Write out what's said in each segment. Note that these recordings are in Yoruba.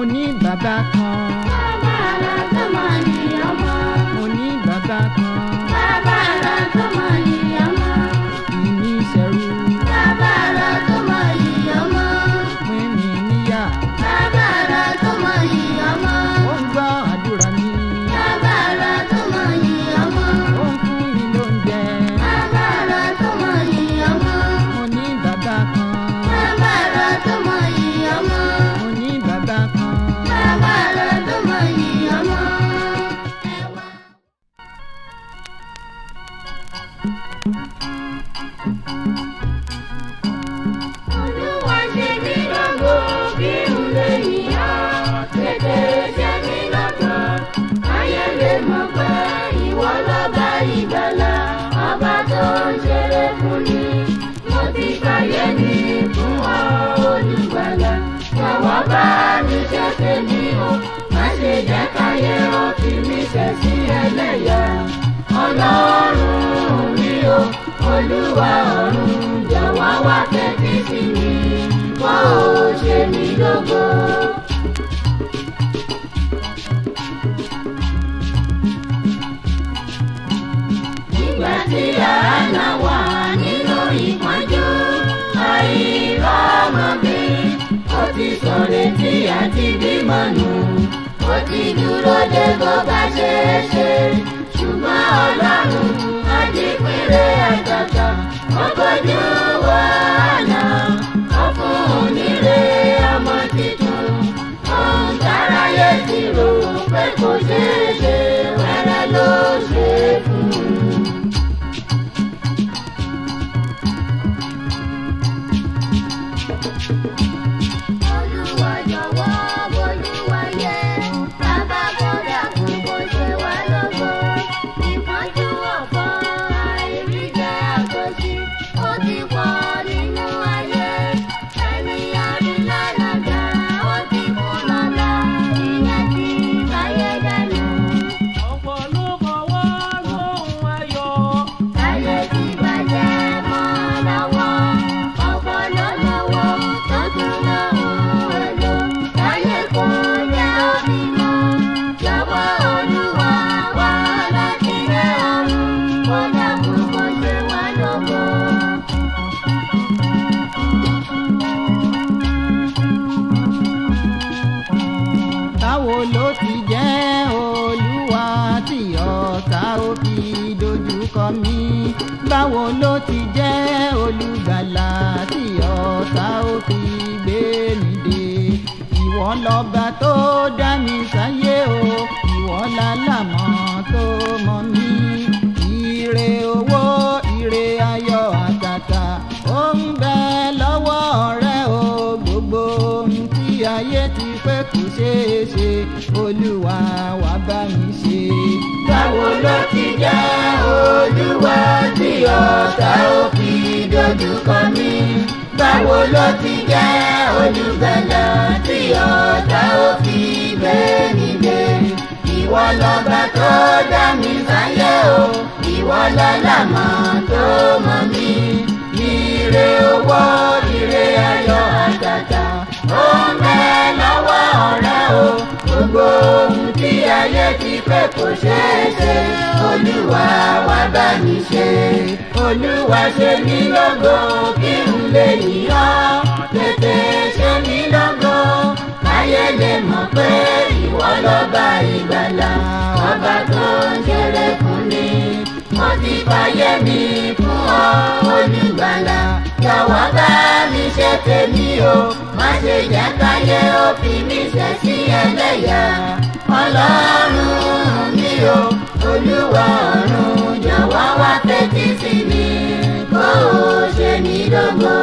ní bàbá kan bàbá rẹ̀ tó mọ̀ ní ọmọ. mo ní bàbá kan bàbá rẹ̀ tó mọ̀ ní ọmọ. kì í ní ìṣẹ̀rù bàbá rẹ̀ tó mọ̀ ní ọmọ. pín mi níyà bàbá rẹ̀ tó mọ̀ ní ọmọ. ó ń gbọ́ àdúrà mi bàbá rẹ̀ tó mọ̀ ní ọmọ. ó ń fún mi lóúnjẹ bàbá rẹ̀ tó mọ̀ ní ọmọ. mo ní bàbá kan bàbá rẹ̀ tó mọ̀ ní ọmọ. mo ní bàbá kan. bàbá rẹ̀ tó mọ̀ ní ọmọ. Olúwa ṣe mí lógo kí n lè yíyá tètè ṣe mí lógo ayé lè mọ̀ pé ìwọ lọ́ba ìgbàlà ọba tó ń ṣeré fún mi mo ti fàyè mi fún ọ olùgbàlà jọ̀wọ́ bá mi ṣe tèmi o má ṣe jẹ́ káyé ó fi mí ṣe sí ẹlẹ́yà ọlọ́run mi o olúwa ọ̀run jọ̀wọ́ wá tẹ́tí sí mi kó o ṣe mí lógo. nígbà tí àánà wà nínú ìpọ́njú àìrọ́mọbí ó ti sọ̀rọ̀ tí àti bímọ nù ó ti dúró de bó bá ṣe é ṣe ṣùgbọ́n ọlọ́run adípínlẹ̀ àtàtà ó bójú wàhálà ó fún un nílé ọmọ tuntun ohun táráyé ti rò pé kò ṣeé ṣe wẹ́rẹ́ ló ṣe é fún un. Olúwa jọ̀wọ́ Olúwa yẹ bàbá kódà kú kó ṣe wá lógo ìpọ́njú ọ̀pọ̀ àìríjẹ àtòṣì ó ti pọ̀ nínú ayé ẹni àrílànàgà ó ti kú lọ́la ìyẹn ti báyé dànù. ọ̀pọ̀ ló fọwọ́ lóhùn ayọ̀. Ayé ti bàjẹ́ mọ́ lọ́wọ́, ọ̀pọ̀ ló lówó tó tún lóhùn èlò. Láyé kò jẹ́ òbí mọ́, jọ̀wọ́ Olúwa wá láti rẹ̀ ọ̀run, kó dàkú kó ṣe wá lógo. báwo ló ti jẹ́ olúwa tí ọ̀tá ó fi dojúkọ mí báwo ló ti jẹ́ olùgbàlà tí ọ̀tá ó fi gbé mi dé ìwọ lọ́ba tó dá mi sáyé o ìwọ lálàmọ́ tó mọ̀ mí ire owó ire ayọ̀ àtàtà ó ń bẹ lọ́wọ́ rẹ o gbogbo ohun tí ayé ti pé kò ṣeé ṣe olúwa wá bá mi ṣe. Báwo ló ti jẹ́ Olúwa tí ọ̀tá ó fi dojúkọ mí? Báwo ló ti jẹ́ olùgbàlà tí ọ̀tá ó fi gbé mi dé? Ìwọ lọ́ba tó dá mi sáyé o, ìwọ lọ́làmọ́ tó mọ̀ mí. Ire owó, ire ayọ̀ àtàtà, ó ń bẹ lọ́wọ́ ọ̀rẹ́ o. Gbogbo ohun tí ayé ti fẹ́ kò ṣeé ṣe, Olúwa wá bá mi ṣe. Olúwa ṣe mí lógo kí n lè yíyọ́, tètè ṣe mí lógo. Káyé lè mọ̀ pé ìwọ lọ́ba ìgbàlà, ọba tó ń ṣeré fún mi. Mo ti fàyè mi fún ọ, olùgbàlà. Jọ̀wọ́ bá mi ṣe tèmi o, má ṣe jẹ́ káyé ó fi mí ṣẹ̀ sí ẹlẹ́yà. Ọlọ́run mi o, Olúwa ọ̀run, jọ̀wọ́ wá fetí sí mi, kó o ṣe mí lógo.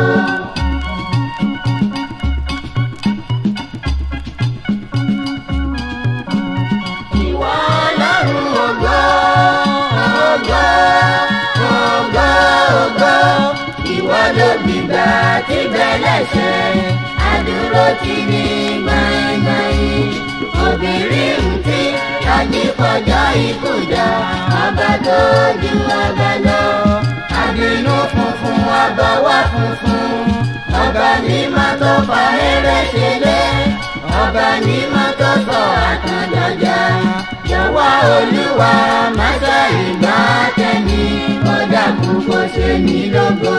Ìwọ Ọlọ́run ògo, ògo, ògo, ògo. Ìwọ ló gbìgbà tí bẹ́lẹ̀ṣẹ̀, àdúró ti ní gbàngbàyìn. Obìnrin ń tí tàbí kọjọ́ ikú dá, ọba tó ju ọba lọ. Àbínú funfun, ọba wá funfun, ọba mímọ́ tó fa eré ṣe lé. ọba mímọ́ tó sọ àtàndọ̀jà jọ̀wọ́ olúwa má ṣe ìgbà tẹ̀mí kódà kú kó ṣe mí lógo.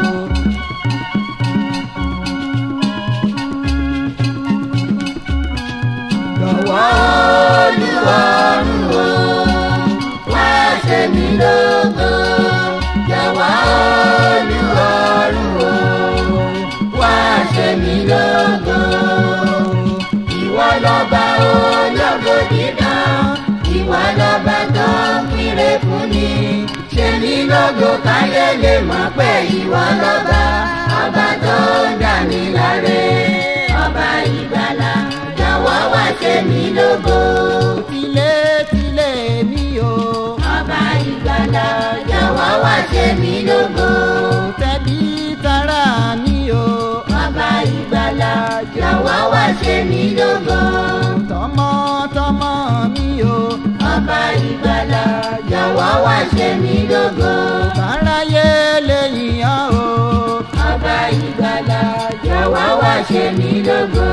jọ̀wọ́ olúwarun o wá ṣe mí lógo jọ̀wọ́ olúwarun o wá ṣe mí lógo ìwọ lọ́ba ológo dídán ìwọ lọ́ba tó ń pínre fún ni ṣe mí lógo káyé lè mọ̀ pé ìwọ lọ́ba ọba tó ń dà mí láre ọba ìgbàlà jọ̀wọ́ wá ṣe mí lógo. tilé tilé mi o. ọba ìgbàlà jọ̀wọ́ wá ṣe mí lógo. tẹbí tará mi o. ọba ìgbàlà jọ̀wọ́ wá ṣe mí lógo. tọmọtọmọ mi o. ọba ìgbàlà jọ̀wọ́ wá ṣe mí lógo. káráyé lè yìnyán o. ọba ìgbàlà jọ̀wọ́ wá ṣe mí lógo.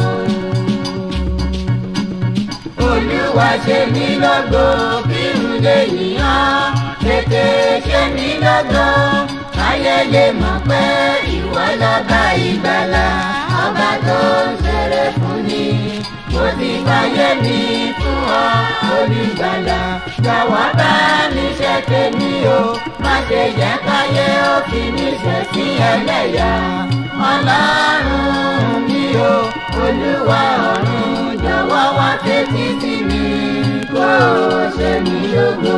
olúwa ṣe mí lógo kí n lè yìnyán tètè ṣe mí lógo káyé lè mọ̀ pé ìwọ lọ́ba ìgbàlà ọba tó ń ṣeré fún ni mo ti fàyè mi fún ọ olùgbàlà jọ̀wọ́ bá mi ṣe tèmi o má ṣe jẹ́ káyé ó fi mí ṣe sí ẹlẹ́yà ọlọ́run mi o olúwa ọ̀run jọ̀wọ́ wá tẹ́tí sí mi kó o ṣe mí lógo.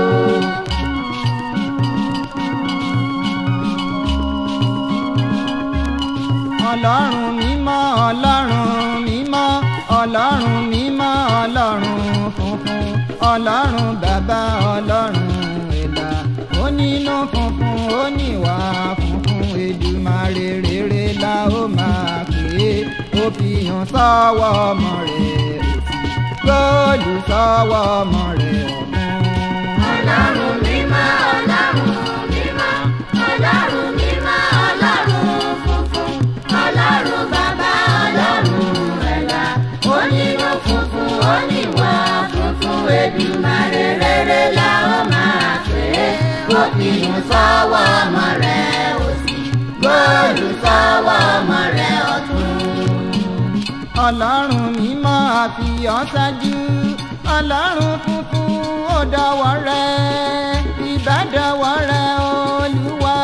ọlọ́run mímọ́ ọlọ́run mímọ́ ọlọ́run mímọ́ ọlọ́run funfun ọlọ́run bàbá ọlọ́run ẹ̀là onínú funfun oníwà funfun Èdùmàrè rere la ó máa pè é ó fi hàn sọ́wọ́ ọmọ rẹ̀ òsì góòlù sọ́wọ́ ọmọ rẹ̀ ọ̀gbun. ọlọ́run mímọ́ ọlọ́run mímọ́ ọlọ́run mímọ́ ọlọ́run funfun ọlọ́run bàbá ọlọ́run ẹ̀la onínú funfun oníwà funfun Èdùmàrè rere la ó máa pè é kó fi hàn sọ́wọ́ ọmọ rẹ̀ òsì góòlù sọ́wọ́ ọmọ rẹ̀ ọ̀tún. ọlọ́run mímọ́ àfihàn ṣáájú ọlọ́run funfun ó dọ̀wọ́ rẹ ìbádọ́wọ́ rẹ olúwa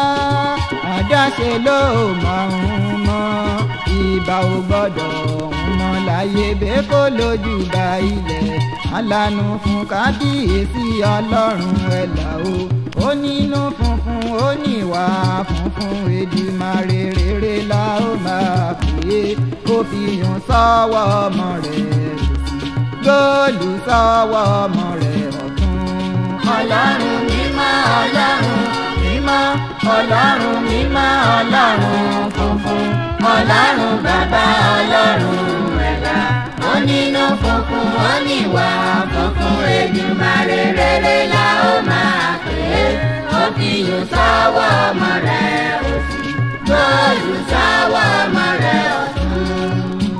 àdáṣe ló mọ̀ ń mọ́ ìbá ò gbọ́dọ̀ ń mọ́ láyé bẹ́ẹ̀ kó lójú bá ilẹ̀ alánú fún kábíyèsí ọlọ́run ẹ̀là o onínú funfun oníwà funfun Èdùmàrè rere la ó máa pè é kó fi hàn sọ́wọ́ ọmọ rẹ̀ òsì góòlù sọ́wọ́ ọmọ rẹ̀ ọ̀tún. ọlọ́run mímọ́ ọlọ́run mímọ́ ọlọ́run mímọ́ ọlọ́run funfun ọlọ́run bàbá ọlọ́run ẹ̀la onínú funfun oníwà funfun Èdùmàrè rere la ó máa pè é ó fi yùn sọ́wọ́ ọmọ rẹ̀ òsì góòlù sọ́wọ́ ọmọ rẹ̀ ọ̀tún.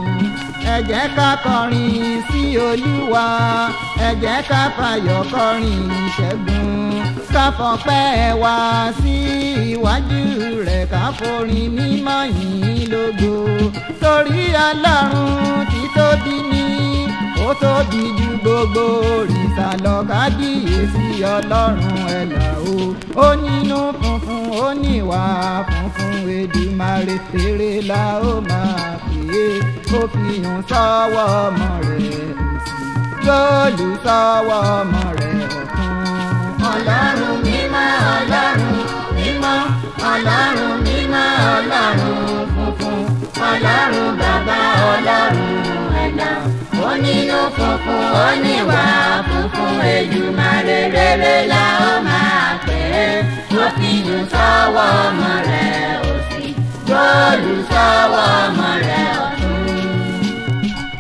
ẹ jẹ́ ká kọrin sí olúwa ẹ jẹ́ ká fàyọ̀ kọrin ìṣẹ́gun ká fọpẹ́ wá sí iwájú rẹ̀ ká forin mímọ́ yìn lógo torí ọlọ́run tí tóbi ní ó tóbi ju gbogbo òrìṣà lọ kábíyèsí ọlọ́run ẹ̀là o ó nínú funfun ó níwà funfun Èdùmàrè fèrè la ó máa pè é ó fi hàn sọ́wọ́ ọmọ rẹ̀ òsì góòlù sọ́wọ́ ọmọ rẹ̀ ọ̀tún. ọlọ́run mímọ́ ọlọ́run mímọ́ ọlọ́run mímọ́ ọlọ́run funfun ọlọ́run bàbá ọlọ́run ẹ̀dá onínú funfun oníwà funfun Èdùmàrè rere la ó máa pè é ó fi yùn sọ́wọ́ ọmọ rẹ̀ òsì góòlù sọ́wọ́ ọmọ rẹ̀ ọ̀tún. ẹ jẹ́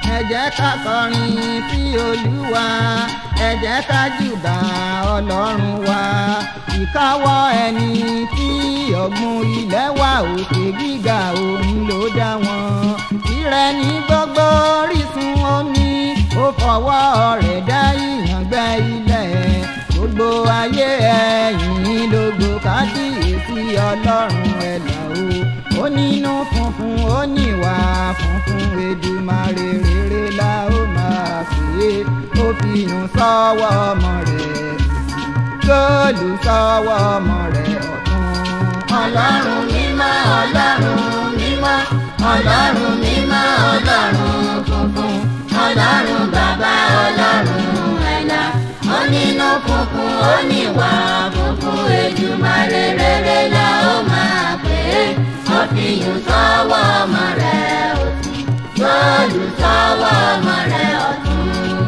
ká kọrin sí olúwa ẹ jẹ́ ká júbà ọlọ́run wa ìkáwọ́ ẹni tí ọ̀gbun ilẹ̀ wà òkè gíga òun ló dá wọn tirẹ̀ ní gbogbo orísun omi ó fọwọ́ rẹ̀ dá ìyàngbẹ́ ilẹ̀ gbogbo ayé ẹ̀yìn lógo kábíyèsí ọlọ́run ẹ̀là o ó nínú funfun ó níwà funfun Èdùmàrè rere la ó máa pè é ó fi yùn sọ́wọ́ ọmọ rẹ̀ góòlù sọ́wọ́ ọmọ rẹ̀ ọ̀tún. ọlọ́run mímọ́ ọlọ́run mímọ́ ọlọ́run mímọ́ ọlọ́run funfun ọlọ́run bàbá ọlọ́run ẹ̀là onínú funfun oníwà funfun Èdùmàrè rere la ó máa pè é ó fi yùn sọ́wọ́ ọmọ rẹ̀ òsì góòlù sọ́wọ́ ọmọ rẹ̀ ọ̀tún.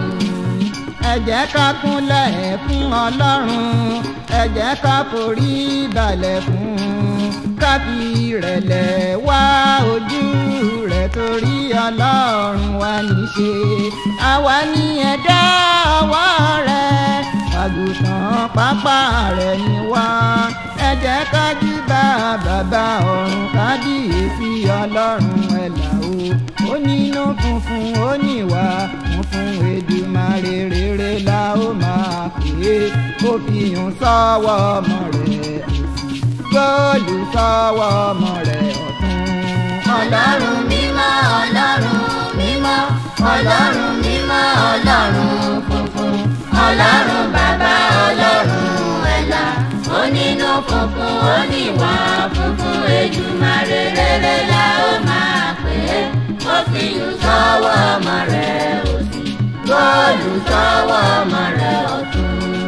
ẹ jẹ́ ká kúnlẹ̀ fún ọlọ́run ẹ jẹ́ ká forí balẹ̀ fún ká fi ìrẹ̀lẹ̀ wá ojú rẹ̀ torí ọlọ́run wa níṣe àwa ní ẹ̀dá ọwọ́ rẹ̀ àgùntàn pápá rẹ̀ ni wá ẹ jẹ́ ká júbà bàbá ọ̀run kábíyèsí ọlọ́run ẹ̀là o ó nínú funfun ó níwà funfun Èdùmàrè rere la ó máa pè é ó fi yùn sọ́wọ́ ọmọ rẹ̀ góòlù sọ́wọ́ ọmọ rẹ̀ ọ̀tún. ọlọ́run mímọ́ ọlọ́run mímọ́ ọlọ́run mímọ́ ọlọ́run funfun ọlọ́run bàbá ọlọ́run ẹ̀là onínú funfun oníwà funfun Èdùmàrè rere la ó máa pè é ó fi yùn sọ́wọ́ ọmọ rẹ̀ òsì góòlù sọ́wọ́ ọmọ rẹ̀ ọ̀tún.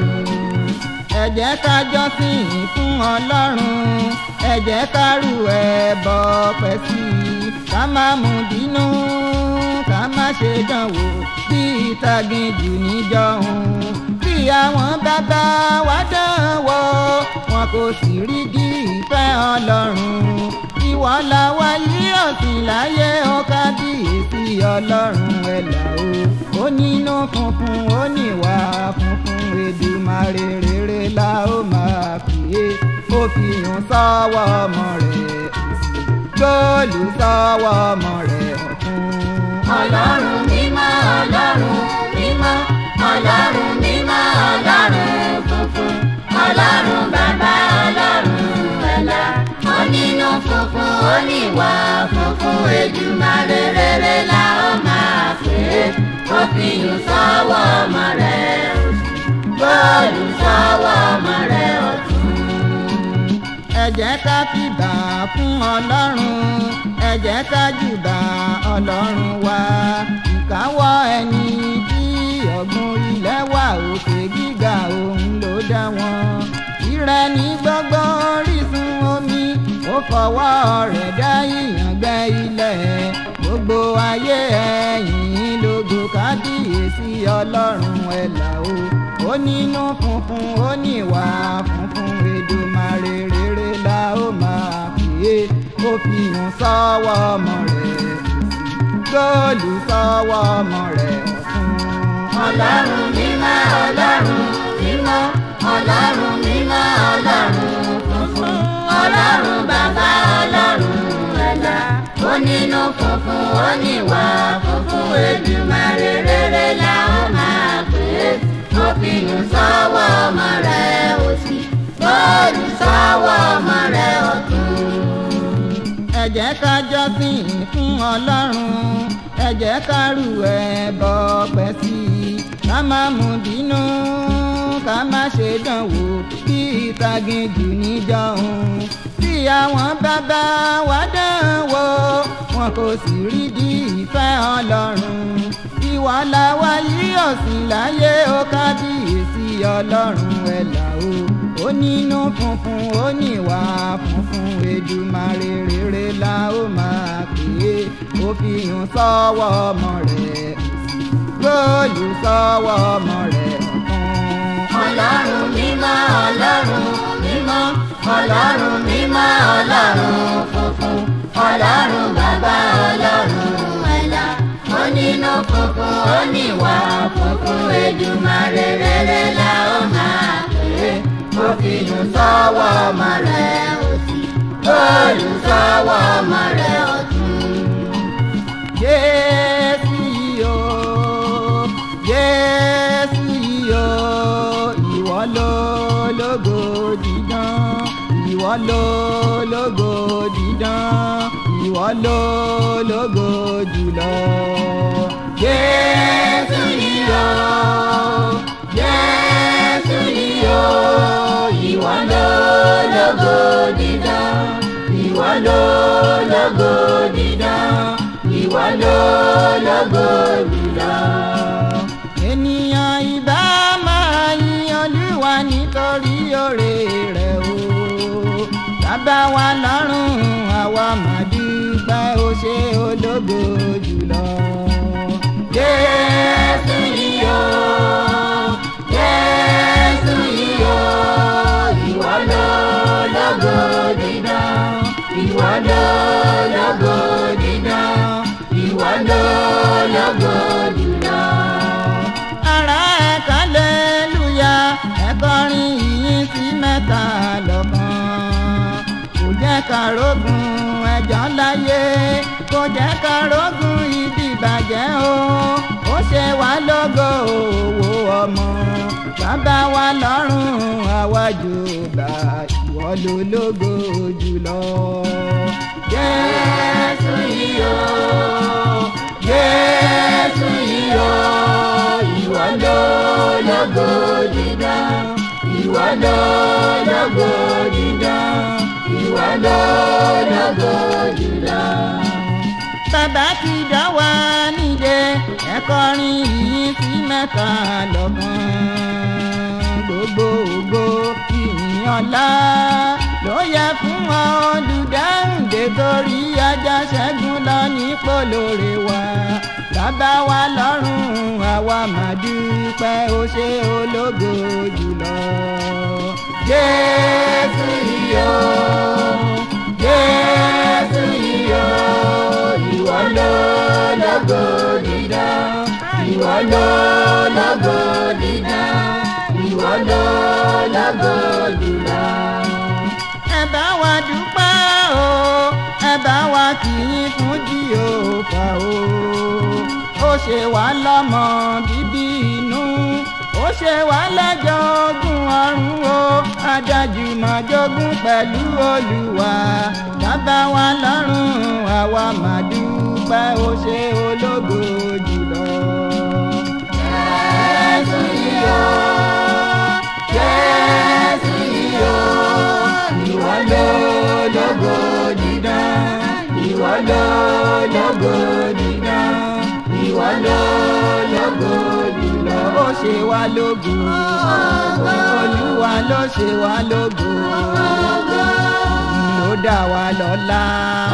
ẹ jẹ́ ká jọ́sìn fún ọlọ́run ẹ jẹ́ ká rú ẹbọ pẹ́ sí i ká má mú bínú ká má ṣe dánwò bí ìtàgìjù níjọ́hun bí àwọn bàbá wa dánwò wọn kò sì rí di ìfẹ́ ọlọ́run ìwọ la wá yí ọ̀sìn láyé ó kábíyèsí ọlọ́run ẹ̀là o ó nínú funfun ó níwà funfun Èdùmàrè rere la ó máa pè é ó fi hàn sọ́wọ́ ọmọ rẹ̀ góòlù sọ́wọ́ ọmọ rẹ̀ ọ̀tún. ọlọ́run mímọ́ ọlọ́run mímọ́ ọlọ́run mímọ́ ọlọ́run funfun ọlọ́run bàbá ọlọ́run ẹ̀là onínú funfun oníwà funfun Èdùmàrè rere la ó máa pè é ó fi yùn sọ́wọ́ ọmọ rẹ̀ òsì góòlù sọ́wọ́ ọmọ rẹ̀ ọ̀tún. ẹ jẹ́ ká fìbà fún ọlọ́run ẹ jẹ́ ká júbà ọlọ́run wa ìkáwọ́ ẹni tí ọ̀gbun ilẹ̀ wà òkè gíga òun ló dá wọn ìrẹ́ ní gbogbo orísun omi ó fọwọ́ rẹ̀ dá ìyàngbẹ́ ilẹ̀ gbogbo ayé ẹ̀yìn lógo kábíyèsí ọlọ́run ẹ̀là o ó nínú funfun ó níwà funfun Èdùmàrè rere la ó máa pè é ó fi hàn sọ́wọ́ ọmọ rẹ̀ góòlù sọ́wọ́ ọmọ rẹ̀ ọ̀tún. ọlọ́run mímọ́ ọlọ́run mímọ́ ọlọ́run mímọ́ ọlọ́run funfun ọlọ́run bàbá ọlọ́run ẹ̀dá onínú funfun oníwà funfun Èdùmàrè rere la ó máa pè é ó fi yùn sọ́wọ́ ọmọ rẹ̀ òsì góòlù sọ́wọ́ ọmọ rẹ̀ ọ̀tún. ẹ jẹ́ ká jọ́sìn fún ọlọ́run ẹ jẹ́ ká rú ẹbọ pẹ́ sí i ká má mú bínú ká má ṣe dánwò bí ìtàgìjù níjọ́hun bí àwọn bàbá wa dánwò wọn kò sì rí di ìfẹ́ ọlọ́run ìwà làwa yí ọ̀sìn láyé ó kábíyèsí ọlọ́run ẹ̀là o ó nínú funfun ó níwà funfun Èdùmàrè rere la ó máa pè é ó fi hàn sọ́wọ́ ọmọ rẹ̀ góòlù sọ́wọ́ ọmọ rẹ̀ ọ̀tún. ọlọ́run mímọ́ ọlọ́run mímọ́ ọlọ́run mímọ́ ọlọ́run funfun ọlọ́run bàbá ọlọ́run ẹ̀là onínú funfun ó níwà funfun Èdùmàrè rere la ó máa pè é ó fi nù sọ́wọ́ ọmọ rẹ̀ òsì olùsọ́wọ́ ọmọ rẹ̀ ọ̀tún. Jésù yìí o Jésù yìí o ìwọ ló lógo dídán ìwọ ló lógo dídán ìwọ ló lógo jùlọ. Jésù yìí o Jésù ni o ìwọ ló lógo dídán ìwọ ló lógo dídán ìwọ ló lógo jùlọ. ènìyàn ìbá máa yin olúwa nítorí oore rẹ̀ o bàbá wa lọ́rùn àwa máa dúpẹ́ ó ṣe ológo jùlọ. Jésù ni o Jésù ni o ìwọ ló lógo dídán ìwọ ló lógo dídán ìwọ ló lógo jùlọ. ara ẹ̀ kan lẹ́lúyà ẹ kọrin ìyìn sí mẹ́ta lọ́kàn kò jẹ́ ká rógun ẹjọ́ láyé kò jẹ́ ká rógun ìdìbàjẹ́ o ó ṣe wá lógo òwò ọmọ bàbá wa lọ́rùn àwájú bá ìwọ ló lógo jùlọ. Jésù yìí o Jésù yìí o ìwọ ló lógo dídán ìwọ ló lógo dídán ìwọ ló lógo jùlọ. bàbá ti dá wa nídè ẹ kọrin yìí sí mẹ́ta lọ́kàn gbogbo ògo ìyìn ọlá ló yẹ fún wọn olùdáǹdè torí ajá ṣẹ́gun lọ nípò lóore wa bàbá wa lọ́rùn àwa máa dúpẹ́ ó ṣe ológo jùlọ. Jésù yìí o Jésù yìí o ìwọ ló lógo dídán ìwọ ló lógo dídán ìwọ ló lógo jùlọ. ẹ bá wa dúpẹ́ o ẹ bá wa kì í fún Jèhófà o ó ṣe wá lọ́mọ bíbí inú ó ṣe wá lẹ́jọ́ ogún ọ̀run o adájú máa jogún pẹ̀lú Olúwa bàbá wa lọ́rùn àwa máa dúpẹ́ ó ṣe ológo jùlọ. Jésù yìí o Jésù yìí o ìwọ ló lógo dídán ìwọ ló lógo dídán ìwọ ló lógo jùlọ. ó ṣe wá lógo Olúwa ló ṣe wá lógo ló dá wa lọ́lá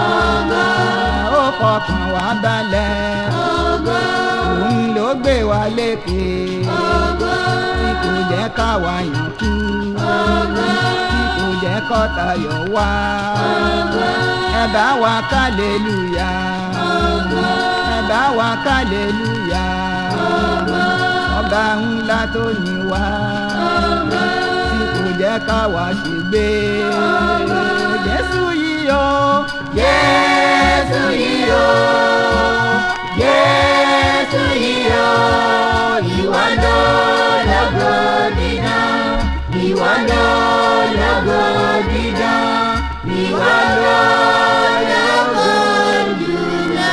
ó fọkàn wá balẹ̀ òun ló gbé wa lékè tí kò jẹ́ káwa yàn kú tí kò jẹ́ kọ́ta yọ̀ wá ẹ bá wa kálẹ́lúyà ẹ bá wa kálẹ́lúyà ọba ńlá tó ní wá tí kò jẹ́ káwa ṣègbé Jésù yìí o Jésù yìí o Jésù yìí o ìwọ ló lógo dídán ìwọ ló lógo dídán ìwọ ló lógo jùlọ.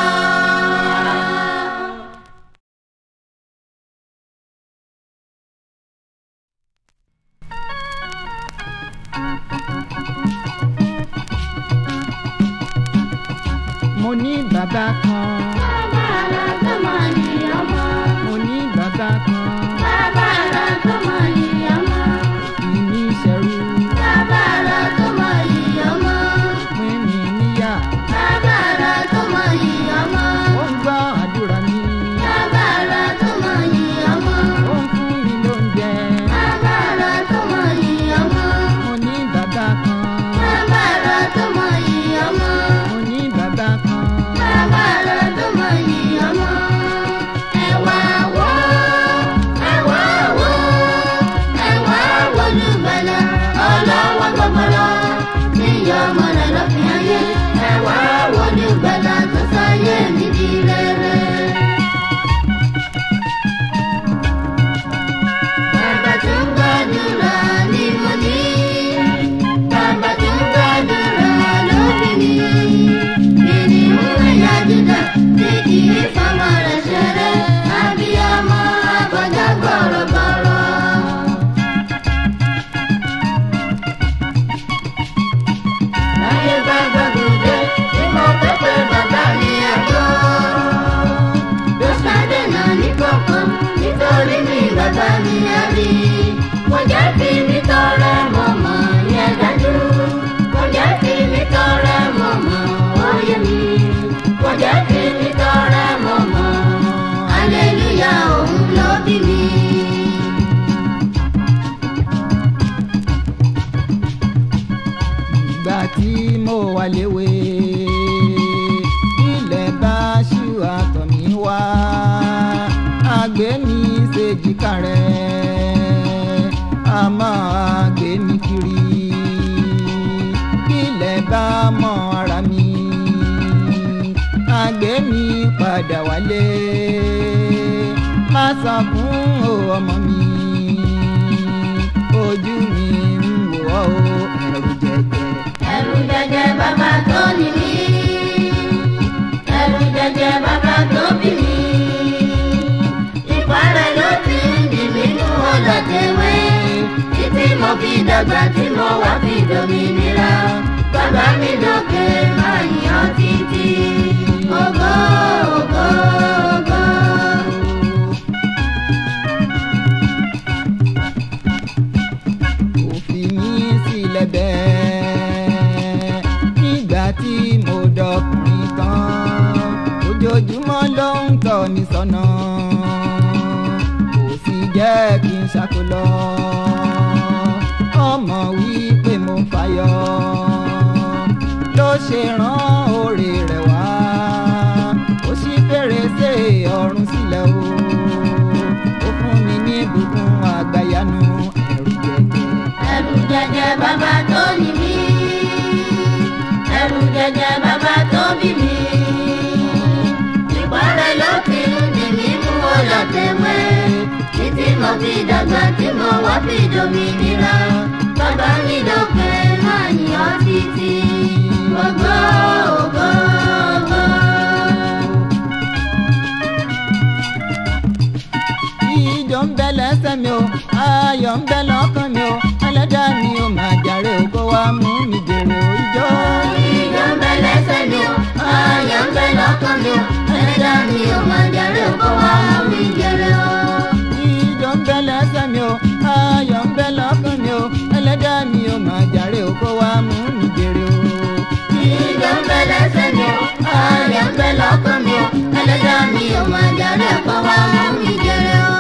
mo ní bàbá kan Bàbá rẹ̀ tó mọ̀ ní ọmọ. mo ní bàbá kan Bàbá rẹ̀ tó mọ̀ ní ọmọ. kì í ní ìṣẹ́rú Bàbá rẹ̀ tó mọ̀ ní ọmọ. pín mi níyà Bàbá rẹ̀ tó mọ̀ ní ọmọ. ó ń gbọ́ àdúrà mi Bàbá rẹ̀ tó mọ̀ ní ọmọ. ó ń fún mi lóúnjẹ Bàbá rẹ̀ tó mọ̀ ní ọmọ. mo ní bàbá kan Bàbá rẹ̀ tó mọ̀ ní ọmọ. mo ní bàbá kan Bàbá rẹ̀ tó mọ̀ ní ọmọ. bàbá mi á rí kò jẹ́ fi mi tọrẹ mọ̀ mọ̀ yẹn dájú kò jẹ́ fi mi tọrẹ mọ̀ mọ̀ oyè mi kò jẹ́ fi mi tọrẹ mọ̀ mọ̀ aleluya òun ló bí mi. ìgbà tí mo wà léwe ilẹ̀ bá ṣú àtọ̀ mi wá àgbé mi ṣèjìká rẹ̀ a máa gbé mi kiri ilẹ̀ bá mọ ara mi àgbé mi padà wálé má sọ fún o ọmọ mi ojú mi ń wò ọ́ o ẹ̀rù jẹjẹ. ẹ̀rù jẹjẹ bàbá tó ní mí ẹ̀rù jẹjẹ bàbá tó bí mi ìparẹ́ ló ti ń dì mí nú ọlọ́tẹ̀wé títí mo fi dàgbà tí mo wá fi dòmìnira bàbá mi lókè máa yàn títí ògo ògo ògo. kò fi mí sílẹ̀ bẹ́ẹ̀ nígbà tí mo dọkùnrin tán ojoojúmọ́ ló ń tọ́ mi sọ́nà kò sì jẹ́ kí n ṣàkólọ́ ọmọ wípé mo fàyọ ló ṣe rán oore rẹ̀ wá ó ṣí fèrèsé ọ̀run sílẹ̀ o ó fún mi ní ìbùkún àgbàyanu ẹ̀rù jẹjẹ. ẹ̀rù jẹjẹ bàbá tó ní mí ẹ̀rù jẹjẹ bàbá tó bí mi ìparẹ́ ló ti ń dì mí mú ọlọ́tẹ̀wé títí mo fi dàgbà tí mo wá fi dòmìnira bàbá mi lókè máa yàn títí ògo ògo ògo. ìjọ ń bẹ lẹ́sẹ̀ mi o ayọ̀ ń bẹ lọ́kàn mi o ẹlẹ́dàá mi ò máa jàre o kó wá mú mi jèrè o ìjọ. ìjọ ń bẹ lẹ́sẹ̀ mi o ayọ̀ ń bẹ lọ́kàn mi o ẹlẹ́dàá mi ò máa jàre o kó wá mú mi jèrè o. ìjọ ń bẹ lẹ́sẹ̀ mi o ayọ̀ ń bẹ lọ́kàn mi o ẹlẹ́dàá mi ò máa jàre o kó wá mú mi jèrè o. ìjọ ń bẹ lẹ́sẹ̀ mi o ayọ̀ ń bẹ lọ́kàn mi o ẹlẹ́dàá mi ò máa jàre o kó wá mú mi jèrè o.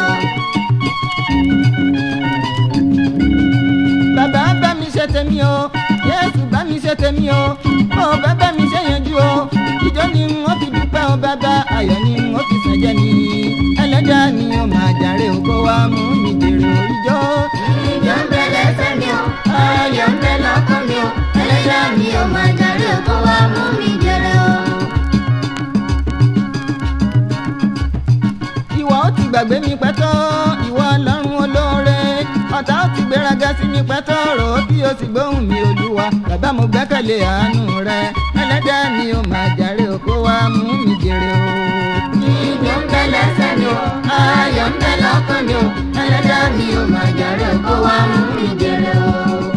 bàbá bá mi ṣe tèmi o yéésù bá mi ṣe tèmi o ó bàbá mi ṣe yanjú o ìjọ ni wọ́n fi dúpẹ́ o bàbá ayọ̀ ni wọ́n fi sànjẹ́ mi ẹlẹ́dàá mi ò máa jàre o kó wá mú mi jèrè o ìjọ. ìjọ ń bẹ lẹ́sẹ̀ mi o ayọ̀ ń bẹ lọ́kàn mi o ẹlẹ́dàá mi ò máa jàre o kó wá mú mi jèrè o. ìwọ ó ti gbàgbé mi pẹ́tọ́ ìwọ ọlọ́run olóore ọ̀tá ó ti gbéraga sí mi pẹ́tọ́ rò ó kí o sì gbóhùn mi olúwa bàbá mo gbẹ́kẹ̀lé àánú rẹ ẹlẹ́dàá mi ò máa jàre o kó wá mú mi jèrè o. ìjọ ń bẹ lẹ́sẹ̀ mi o ayọ̀ ń bẹ lọ́kàn mi o ẹlẹ́dàá mi ò máa jàre o kó wá mú mi jèrè o.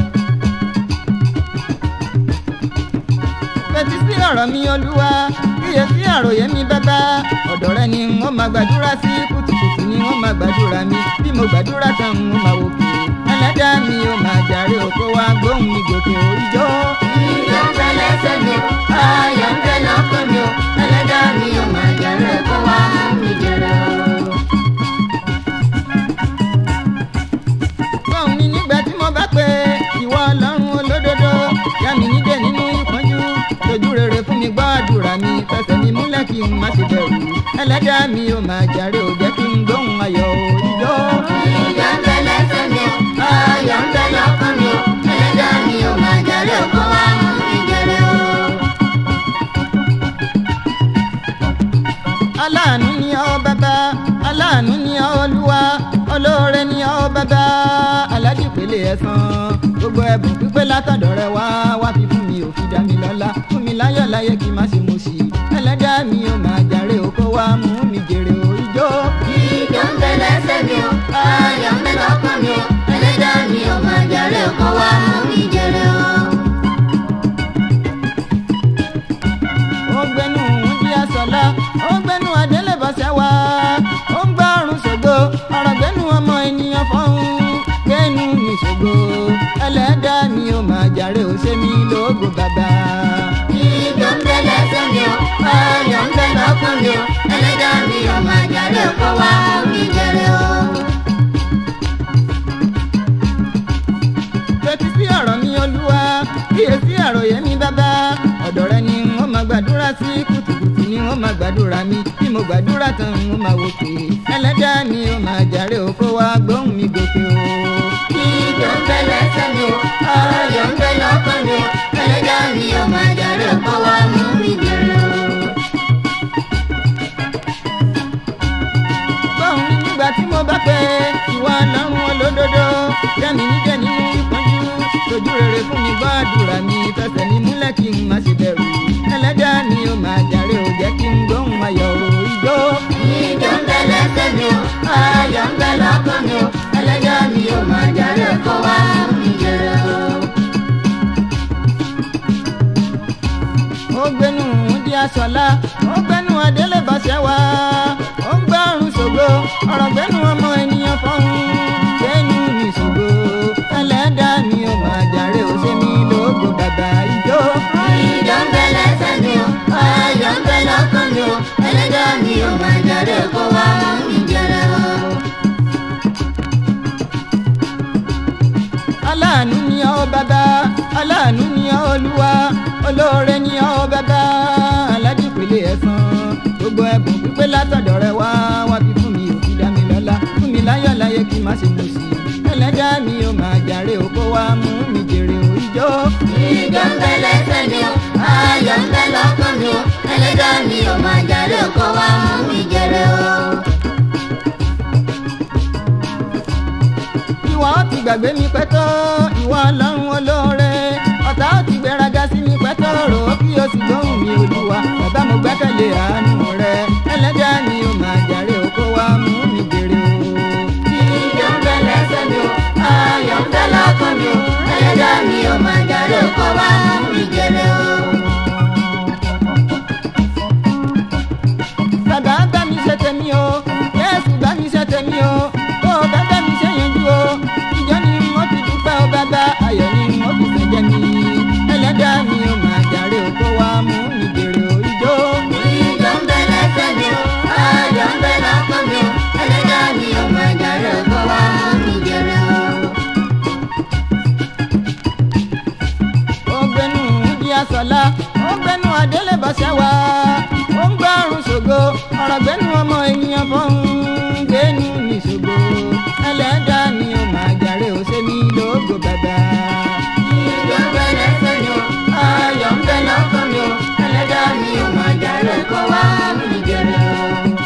fetí sí ọ̀rọ̀ mi olúwa kíyè sí àròyé mi bàbá ọ̀dọ̀ rẹ ni wọ́n máa gbàdúrà sí kùtùkùtù ni wọ́n máa gbàdúrà mi bí mo gbàdúrà tán wọ́n máa wò kí ẹlẹ́dàá mi ò máa jàre o kó wá gbóhùn mi gòkè òrìjọ́. ìjọ ń bẹ lẹ́sẹ̀ mi o ayọ̀ ń bẹ lọ́kàn mi o ẹlẹ́dàá mi ò máa jàre o kó wá mú mi jèrè o. gbọ́n mi nígbà tí mo bá pè ìwọ ọlọ́run olódodo yá mi nídè nínú ìpọ́njú tójú rere fún mi gbọ́ àdúrà mi fẹsẹ̀ mi múlẹ̀ kí n má ṣe bẹ̀rù ẹlẹ́dàá mi ò máa jàre ò jẹ́ kí n gbóhùn ayọ̀ òrìjọ́. ìjọ ń bẹ lẹ́sẹ̀ mi o ayọ̀ ń bẹ lọ́kàn mi o ẹlẹ́dàá mi ò máa jàre o kó wá mú mi jèrè o. aláàánú ni ọ́ bàbá aláàánú ni ọ́ olúwa olóore ni ọ́ bàbá aládìpele ẹ̀san gbogbo ẹ̀bùn pípé látọ̀dọ̀ rẹ wá wá fi fún mi ò fi dá mi lọ́lá fún mi láyọ̀ láyé kí n má ṣe mo ṣì ẹlẹ́dàá mi ò máa jàre o kó wá mú mi jèrè o ìjó. ìjọ ń bẹ lẹ́sẹ̀ mi o ayọ̀ ń bẹ lọ́kàn mi o ẹlẹ́dàá mi ò máa jàre o kó wá mú mi jèrè o. ó gbẹnu wúndí àsọlá ó gbẹnu adélébọsẹ wá ó ń gbọ́ ọrùn ṣògo ọ̀rọ̀ gbẹnu ọmọ ẹni mi o ẹlẹ́dàá mi ò máa jàre kó wá mú mi jèrè o. fetí sí ọ̀rọ̀ mi olúwa kíyè sí àròyé mi bàbá ọ̀dọ̀ rẹ ni wọ́n máa gbàdúrà sí kùtùkùtù ni wọ́n máa gbàdúrà mi bí mo gbàdúrà tán wọ́n máa wò pé ẹlẹ́dàá mi ò máa jàre o kó wá gbóhùn mi gòkè o. Ìjọ ń bẹ lẹ́sẹ̀ mi o, ayọ̀ ń bẹ lọ́kàn mi o, ẹlẹ́dàá mi ò máa jàre kó wá mú mi jèrè o. gbóhùn mi nígbà tí mo bá pẹ́ ìwà lọ́rùn olódodo jẹ́mi níjẹ́ nínú ìpọ́njú tójú rere fún mi gbọ́ àdúrà mi fẹsẹ̀ mi múlẹ̀ kí n má ṣe bẹ̀rù ẹlẹ́dàá mi ò máa jàre ò jẹ́ kí n gbóhùn ayọ̀ o ìjó. Ìjọ ń bẹ lẹ́sẹ̀ mi o, ayọ̀ ń bẹ lọ́kàn mi o, ẹlẹ́dàá mi ò máa jàre kó wá mú mi jèrè o. ó gbénu di aṣọlá ó gbénu adélébàṣẹ wá ó ń gbárùn ṣògo ọ̀rọ̀ gbénu ọmọ ènìyàn fọ́hún gbénu ní ṣògo ẹlẹ́dàá mi ò máa jàre ó ṣe mí lógo bàbá ìjó. Ìjọ ń bẹ lẹ́sẹ̀ mi o, ayọ̀ ń bẹ lọ́kàn mi o, ẹlẹ́dàá mi ò máa jàre kó wá mú mi jèrè o. aláàánú ni ọ́ bàbá aláàánú ni ọ́ olúwa olóore ni ọ́ bàbá aládìpele ẹ̀san gbogbo ẹ̀bùn pípé látọ̀dọ̀ rẹ wá wá fi fún mi ò fi dá mi lọ́lá fún mi láyọ̀ láyé kí n má ṣe mọ̀ sí i ẹlẹ́dàá mi ò máa jàre ó kó wá mú mi jèrè ò ìjó. Ìjọ ń bẹ lẹ́sẹ̀ mi o, ayọ̀ ń bẹ lọ́kàn mi o, ẹlẹ́dàá mi ò máa jàre kó wá mú mi jèrè o. ìwọ ti gbàgbé mi pẹ́tọ́ ìwọ ọlọ́run olóore ọ̀tá ó ti gbéraga sí mi pẹ́tọ́ rò ó kí o sì gbóhùn mi olúwa bàbá mo gbẹ́kẹ̀lé àánú rẹ ẹlẹ́dàá ni ó máa jàre ó kó wá mú mi jèrè o. Ìjọ ń bẹ lẹ́sẹ̀ mi o, ayọ̀ ń bẹ lọ́kàn mi o, ẹlẹ́dàá mi ò máa jàre kó wá mú mi jèrè o. bàbá bá mi ṣe tèmi o yéésù bá mi ṣe tèmi o tó o bá bá mi ṣe yanjú o ìjọ ni mo fi dúpẹ́ o bàbá ayọ̀ ni mo fi fẹ́ jẹ́ mi ẹlẹ́dàá mi ó máa jàre ó kó wá mú mi jèrè o ìjó. Ìjọ ń bẹ lẹ́sẹ̀ mi o, ayọ̀ ń bẹ lọ́kàn mi o, ẹlẹ́dàá mi ò máa jàre kó wá mú mi jèrè o. ó gbẹnu di asọ̀la ó gbẹnu adélébàṣẹ wá ó ń gbárùn ṣògo ọ̀rọ̀ gbẹnu ọmọ ènìyàn fọ́hún gbẹnu ní ṣògo ẹlẹ́dàá ni ó máa jàre ó ṣe mí lógo bàbá. Ìjọ ń bẹ lẹ́sẹ̀ mi o, ayọ̀ ń bẹ lọ́kàn mi o, ẹlẹ́dàá mi ò máa jàre kó wá mú mi jèrè o.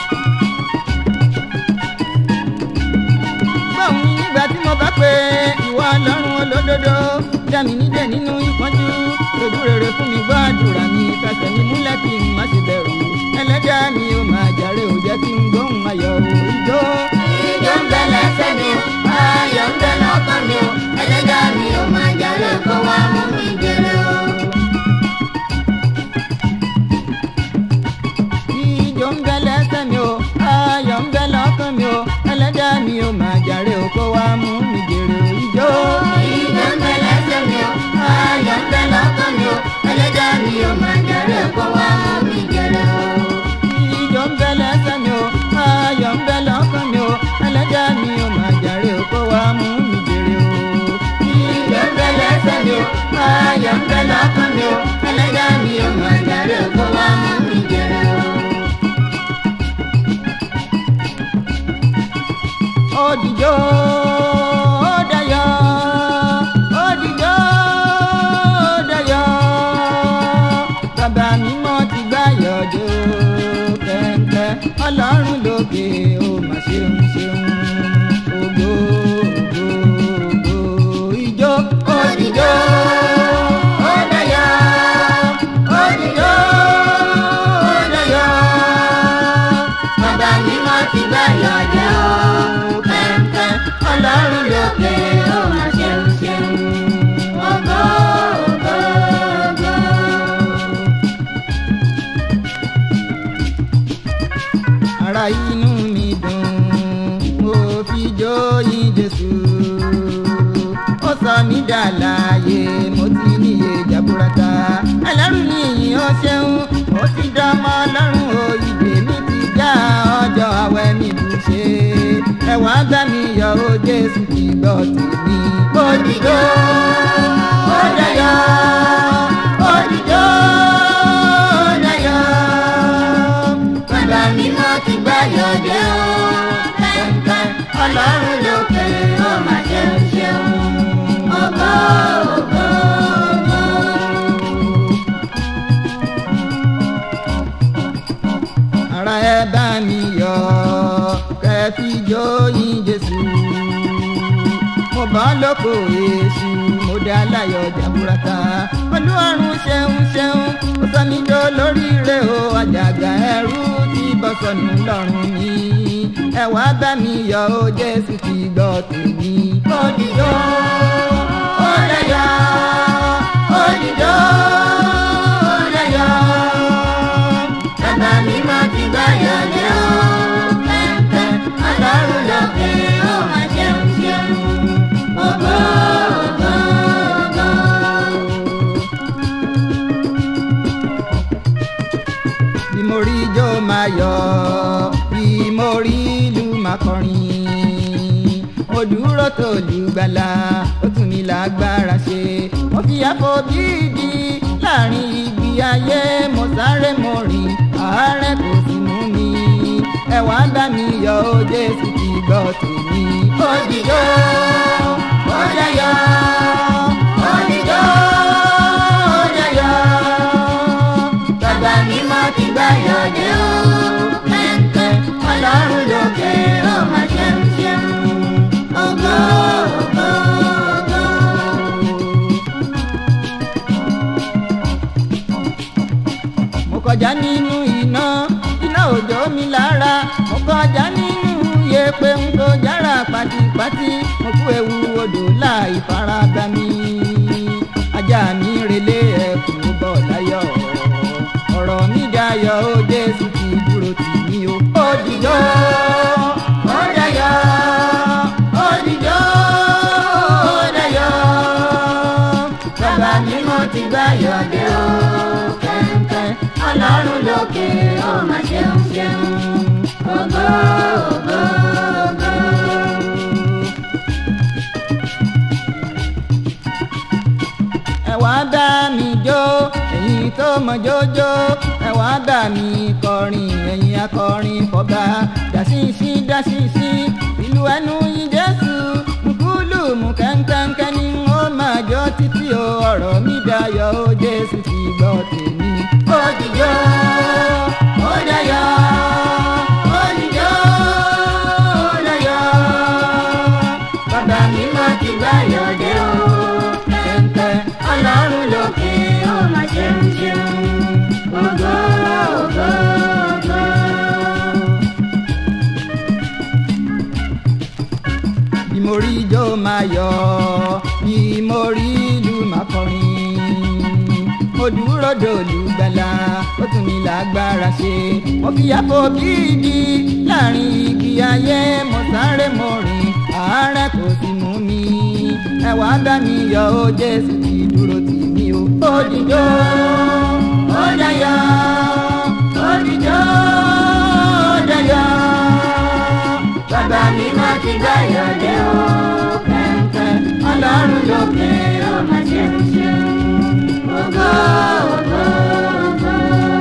gbọ́n mi nígbà tí mo bá pé ìwà ọlọ́run olódodo dá mi nídẹ̀ nínú ìpọ́njú ojú rere fún mi gbọ́ àdúrà mi fẹsẹ̀ mi múlẹ̀ kí n má ṣe bẹ̀rù ẹlẹ́dàá mi ó máa jàre ó jẹ́ kí n gbóhùn ayọ̀ òòjọ́. Ìjọ ń bẹ lẹ́sẹ̀ mi o, ayọ̀ ń bẹ lọ́kàn mi o, ẹlẹ́dàá mi ò máa jàre kó wá mú mi jèrè o. ìjọ ń bẹ lẹ́sẹ̀ mi o ayọ̀ ń bẹ lọ́kàn mi o ẹlẹ́dàá mi ó máa jàre ó kó wá mú mi jèrè ìjọ. Ìjọ ń bẹ lẹ́sẹ̀ mi o, ayọ̀ ń bẹ lọ́kàn mi o, ẹlẹ́dàá mi ò máa jàre kó wá mú mi jèrè o. ìjọ ń bẹ lẹ́sẹ̀ mi o ayọ̀ ń bẹ lọ́kàn mi o ẹlẹ́dàá mi ó máa jàre ó kó wá mú mi jèrè o. Ìjọ ń bẹ lẹ́sẹ̀ mi o, ayọ̀ ń bẹ lọ́kàn mi o, ẹlẹ́dàá mi ò máa jàre kó wá mú mi jèrè o. òdìjọ́ dayọ̀ òdìjọ́ dayọ̀ bàbá mi mọ́ ti gbá yọjọ́ kẹ̀kẹ́ ọlọ́run lókè ó mà ṣeun ṣeun ògo ògo ògo ìjó òdìjọ́ dayọ̀ òdìjọ́ dayọ̀ Bàbá mi mọ́ ti gbá yọjọ́ kẹ̀kẹ́ ọlọ́run lókè ó máa ṣeun ṣeun. Ògo ògo ògo. ara inú mi dùn mo fi jó yìn jésù ó sọ mí dà láàyè mo ti níye jaburata ẹlẹ́rù ni ìyìn ó ṣeun ó ti dá ọmọ ọlọ́run o ìdè mi ẹ wá bá mi yọ̀ ó jésù ti gbọ́ tèmi. òdìjọ́ ó dayọ̀ òdìjọ́ ó dayọ̀ bàbá mi mọ́ ti gbáyọ̀ dé o pẹ́ńpẹ́ ọlọ́run lókè ó mà ṣeun ṣeun ògo ògo ògo. ara ẹ bá mi yọ̀ kẹ́ fi jó yìn jésù mo bọ́ lóko èṣù mo dá láyọ̀ jàbúrátà olúwarun ṣeun ṣeun ó sọ mí jó lóríire o àjàgà ẹrú ti bọ́ sọnù lọ́rùn mi ẹ wá bá mi yọ̀ ó jésù ti gbọ́ tèmi. òdìjọ́ ó dayọ̀ òdìjọ́ ó dayọ̀ bàbá mi mọ́ ti gbáyọ̀ dé o pẹ́ńpẹ́ ọlọ́run lókè ó mà ṣeun ṣeun ògo ògo ògo. bí mo rí ijó máa yọ̀ bí mo rí ìlú máa kọrin mo dúró tó lùgbàlà ó tún mi lágbára ṣe mo fi àfọ̀bídì láàrin igi ayé mo sáré mo rìn àárẹ̀ kò sì mú mi ẹ wá bá mi yọ̀ ó jésù ti gbọ́ tèmi. òdìjọ́ ó dayọ̀ òdìjọ́ ó dayọ̀ bàbá mi mọ́ ti gbáyọ̀ dé o pẹ́ńpẹ́ ọlọ́run lókè ó mà ṣeun ṣeun ògo ògo ògo. mo kọjá nínú iná iná òjò mi lára mo kọjá nínú yẹ̀pẹ̀ ń tó jára pátípátí mo kú ewu odò láì farada mi ajá mi relé ẹkùn bọ̀ láyọ̀ ọ̀rọ̀ mi dayọ̀ ó jésù ti dúró tì mí o ó dìjọ́ ó dayọ̀ òdìjọ́ ó dayọ̀ bàbá mi mọ́ ti gbáyọ̀ dé o pẹ́ńpẹ́ ọlọ́run lókè ó mà ṣeun ṣeun ògo ògo ògo. ẹ wá bá mi jó ẹ̀yin tó mọ jójó ẹ wá bá mi kọrin ẹ̀yin akọrin fọba dàṣíṣí dàṣíṣí ìlú ẹnu yìí jésù nkúlù mú kẹ́ńkẹ́ńkẹ́ ni ó máa jó títí o ọ̀rọ̀ mi dayọ̀ ó jésù ti gbọ́ tèmi. òdìjọ́ ó dayọ̀ òdìjọ́ ó dayọ̀ bàbá mi mọ́ ti gbáyọ̀ dé o pẹ́ńpẹ́ ọlọ́run lókè ó mà ṣeun ṣeun ògo ògo ògo. bí mo rí ijó máa yọ̀ bí mo rí ìlú máa kọrin mo dúró dòlù gbàlà ó tún mi lágbára ṣe mo fi àfọ̀bídì láàrin igi ayé mo sáré mo rìn àárẹ̀ kò sì mú mi ẹ wá bá mi yọ̀ ó jésù ti dúró tì mí o ó dìjọ́ ó dayọ̀ òdìjọ́ ó dayọ̀ bàbá mi mọ́ ti gbáyọ̀ dé o pẹ́ńpẹ́ ọlọ́run lókè ó mà ṣeun ṣeun ògo ògo ògo.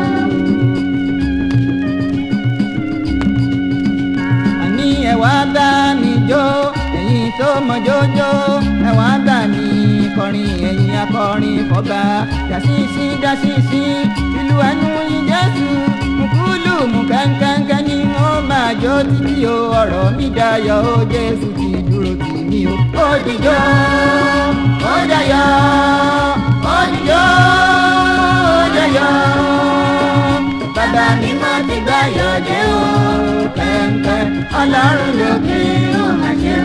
àní ẹ wá bá mi jó ẹ̀yin tó mọ jójó ẹ wá bá mi kọrin ẹ̀yin akọrin fọba dàṣíṣí dàṣíṣí ìlú ẹnu yín jésù mùkúlù mú kẹ́ńkẹ́ńkẹ́ ni wọ́n máa jó títí o ọ̀rọ̀ mi dayọ̀ ó jésù ti dúró tì mí o ó dìjọ́ ó dayọ̀ ó dìjọ́ ó dayọ̀ bàbá mi mọ́ ti gbáyọ̀ dé o pẹ́ńpẹ́ ọlọ́run lókè ó mà ṣe